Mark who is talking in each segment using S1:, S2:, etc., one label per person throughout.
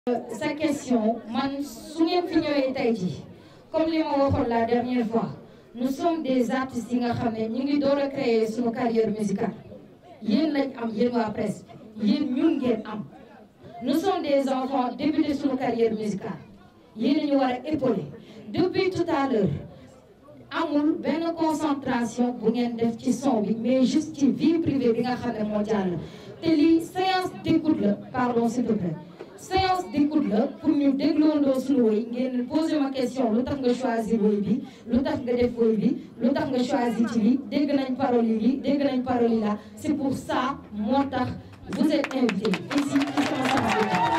S1: sa question man su ngeen fi ñëwee tey jii comme li ma waxoon la dernière fois nous sommes des artistes yi nga xam ne ñu ngi door a créer suñu carrière musicale yéen lañ am yéen waa presse yéen ñun ngeen am nous sommes des enfants débuté suñu carrière musicale yéen ñu war a épauler depuis tout à l'heure amul benn concentration bu ngeen def ci son bi mais juste ci vie privée bi nga xam ne moo jàll te lii séance d'écoute la pardon s'il te plaît séance d'écoute la pour ñu dégloondoo suñu woy ngeen posé ma question lu tax nga choisir woy bi lu tax nga def woy bi lu tax nga choisir ci lii dégg nañ parole yi lii dégg nañ parole yi là c'est pour ça moo tax vous êtes invité ici ci sama sama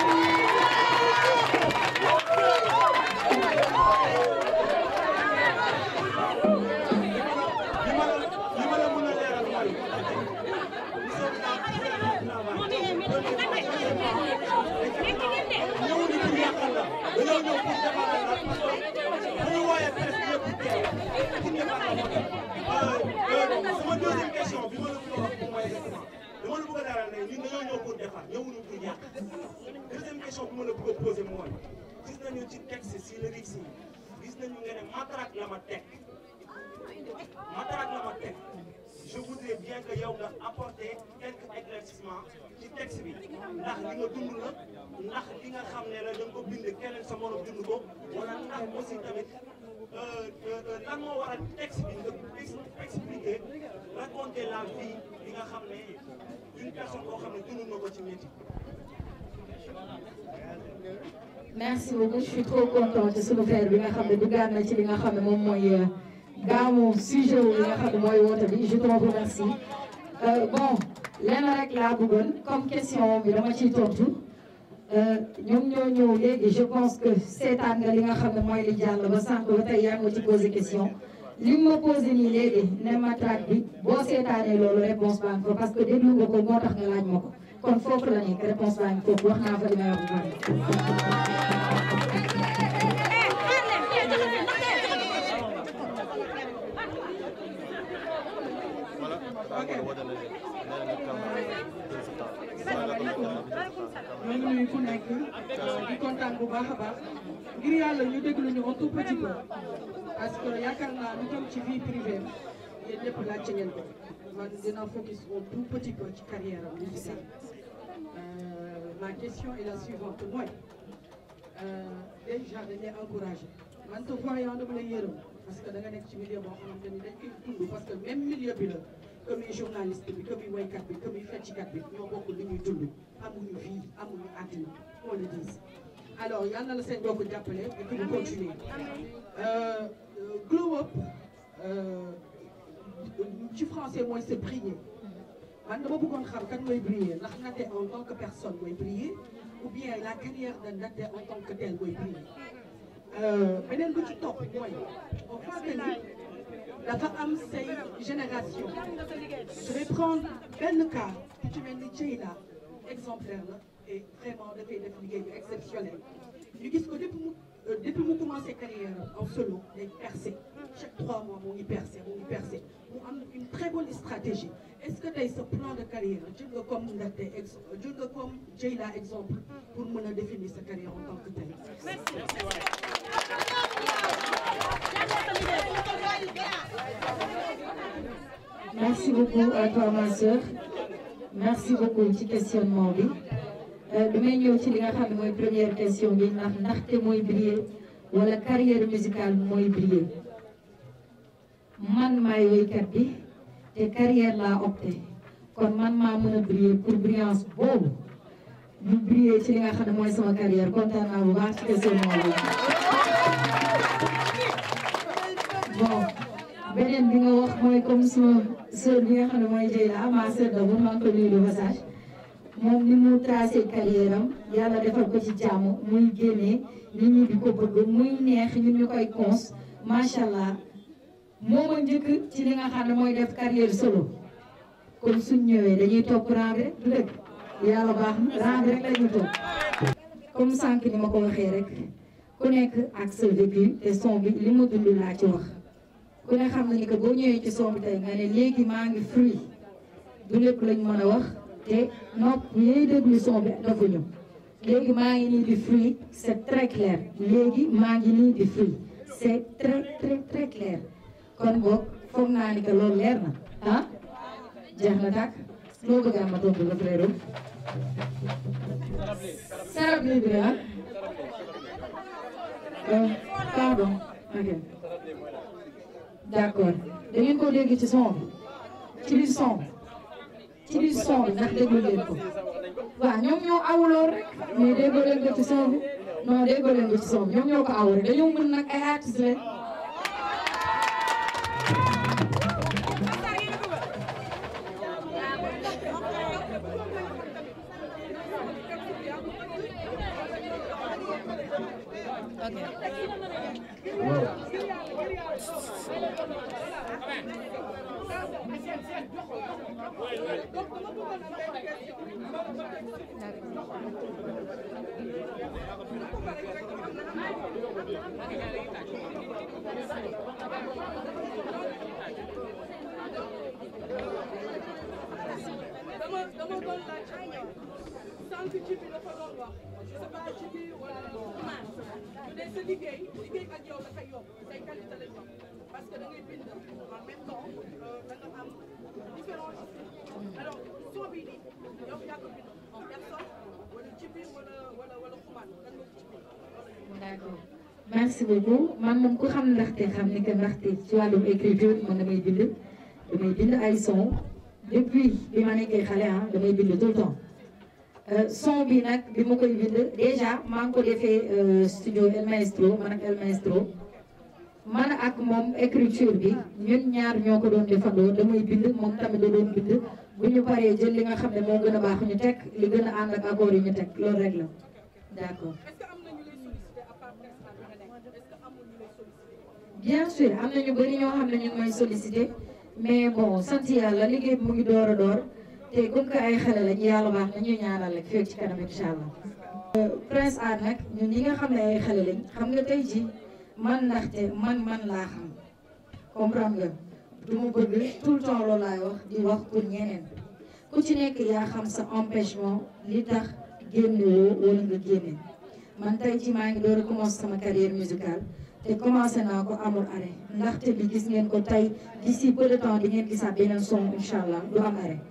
S2: sama deuxième question bi ma la bëgg a wax mooy exactement dama la bëgg a daral ne ñun dañoo ñëw pour defar ñëwuñu pour yàq deuxième question bi ma la bëgg a poser mooy gis nañu ci texte si lyrics yi gis nañu nga ne matraque la ma teg matraque la ma teg je voudrais bien que yow nga apporter quelques éclaircissements ci texte bi ndax li nga dund la ndax li nga xam ne la da nga ko bind keneen sa morom dund ko wala ndax aussi tamit lan moo waral texte bi nga expliquer raconter la vie bi nga xam ne d'une personne boo xam ne dund na ko ci métier.
S1: merci beaucoup je suis trop contente ci sunu frère bi nga xam ne duggaat na ci li nga xam ne moom mooy gaamu sujet wu li nga xam ne mooy woote bi je te remercie bon lenn rek laa bëggoon comme question bi dama ciy tontu ñoom ñoo ñëw léegi je pense que seetaan nga li nga xam ne mooy li jàll ba sànq ba tey yaa ngi ci posé question li ma posé nii léegi ne matraque bi boo seetaanee loolu réponse baa ngi fa parce que déglu nga ko moo tax nga laaj ma ko kon foofu la nekk réponse baa ngi foofu wax naa fa li may wax bu bari
S3: ñoo ngi nuyu ku nekk di kontaan bu baax a baax ngir yàlla ñu déglu ñu un tout petit peu parce que yaakaar naa lu jëm ci vie privée yéen ñëpp laajte ngeen ko man dina focus un tout petit peu ci carrière am musicale ma question est la suivante mooy déjà dañ lay encouragé man te voyant dama lay yërëm parce que da nga nekk ci milieu boo xamante ni dañ koy dund parce que même milieu bi la que muy journaliste bi que muy woykat bi que muy fecckat bi ñoo bokk li ñuy dund amuñu vie amuñu àddina on le dit alors yal na la seen bokk jàppale et que ñu continuer glow up ci français mooy c'est briller man dama bëggoon xam kan mooy briller ndax Naté en tant que personne mooy briller ou bien la carrière de Naté en tant que tel mooy briller beneen bu ci topp mooy on voit que ni dafa am say génération je vais prendre benn cas ku ci mel ni Dieyla exemplaire la et vraiment dafay def liggéey bi exceptionnel ñu gis ko depuis mu depuis mu commencé carrière en solo day percé chaque trois mois mu ngi percé mu ngi percé mu am une très bonne stratégie est-ce que tey sa plan de carrière jël nga comme Ndaté ex jël nga comme Dieyla exemple pour mën a définir sa carrière en tant que tel.
S1: merci beaucoup à toi ma sœur merci beaucoup ci questionnement bi damay ñëw ci li nga xam ne mooy première question bi ndax ndaxte mooy briller wala carrière musicale mooy briller man maay woykat bi te carrière laa opté kon man maa mën a briller pour brillance boobu ñu briller ci li nga xam ne mooy sama carrière kontaan naa bu baax ci questionnement bi bon beneen bi nga wax mooy comme sama sœur bi nga xam ne mooy Dieyla ma sœur d'abord maa ngi ko nuyu de passage moom ni mu tracé carrière am yàlla defal ko ci jàmm muy génnee nit ñi di ko bëgg muy neex ñun ñu koy cons macha allah moo ma njëkk ci li nga xam ne mooy def carrière solo kon suñ ñëwee dañuy topp rang bi rek du dëgg yàlla baax na rang bi rek la ñu topp comme sànq ni ma ko waxee rek ku nekk ak sa vécu te son bi li ma dund laa ci wax ku ne xam na ni que boo ñëwee ci son bi tey nga ne léegi maa ngi free du lépp lañ mën a wax te nopp yooyu déglu son bi dafa ñëw léegi maa ngi nii di fruit c'est très clair léegi maa ngi nii di fruit c'est très très très clair kon boog foog naa ni que loolu leer na ah jeex na tàkk loo bëgg a ma tontu la frère sarab li bi ah pardon ok d'accord da ngeen ko dégg ci son bi ci biir son bi ci biir son bi ndax déglu leen ko waaw ñoom ñoo awuloon rek mais déggoo leen ko ci son bi non déggoo leen ko ci son bi ñoom ñoo ko awu rek dañoo mën nag ay artistes leen
S4: dama dama doon laaj sànq ci bi dafa doon wax je sais pas ci bi wala man ñu ne sa liggéey liggéey ak yow dafay yomb say qualité lay yomb parce que da ngay bind en même temps da nga am différents alors soo bii nii yow yaa ko bind en personne wala ci bi wala wala wala xumaan lan nga ci bind
S1: d'accord merci beaucoup man moom ku xam ndaxte xam ni que ndaxte ci wàllum écriture man damay bind damay bind ay son depuis bi ma nekkee xale ah damay bind tout le temps son bi nag bi ma koy bind déjà maa ngi ko defee studio El Maestro man ak El Maestro man ak moom écriture bi ñun ñaar ñoo ko doon defandoo damay bind moom tamit da doon bind bu ñu paree jël li nga xam ne moo gën a baax ñu teg li gën a ànd ak accord yi ñu teg loolu rek la d'accord
S4: est-ce que am na ñu lay solliciter à part Prince Art bi nga nekk est-ce que amul ñu lay solliciter
S1: bien sûr am na ñu bëri ñoo xam ne ñu ngi may solliciter mais bon sant yàlla liggéey bi mu ngi door a door te comme que ay xale lañu yàlla baax na ñuy ñaanal rek fekk ci kanam incha allah. Prince Art nag ñun ñi nga xam ne ay xale lañ xam nga tey ji man ndaxte man man laa xam comprendre nga du ma bëgg tout le temps loolu laay wax di wax pour ñeneen ku ci nekk yaa xam sa empêchement li tax génn woo wala nga génne man tey ji maa ngi door a commencé sama carrière musicale. te commencé naa ko amul arrêt ndaxte bi gis ngeen ko tey d'ici peu de temps di ngeen gisaat beneen son incha allah du am arrêt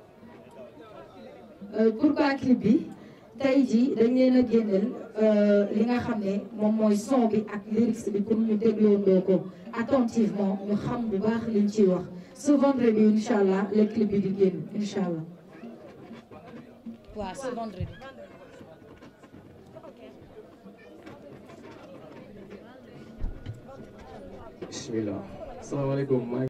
S1: pourquoi clip bi tey jii dañ leen a génneel li nga xam ne moom mooy son bi ak lyrics bi pour ñu dégloondoo ko attentivement ñu xam bu baax liñ ciy wax ce vendredi incha allah le clip bi di génn incha allah.
S5: waaw ce vendredi.
S6: bismillah asalaamaaleykum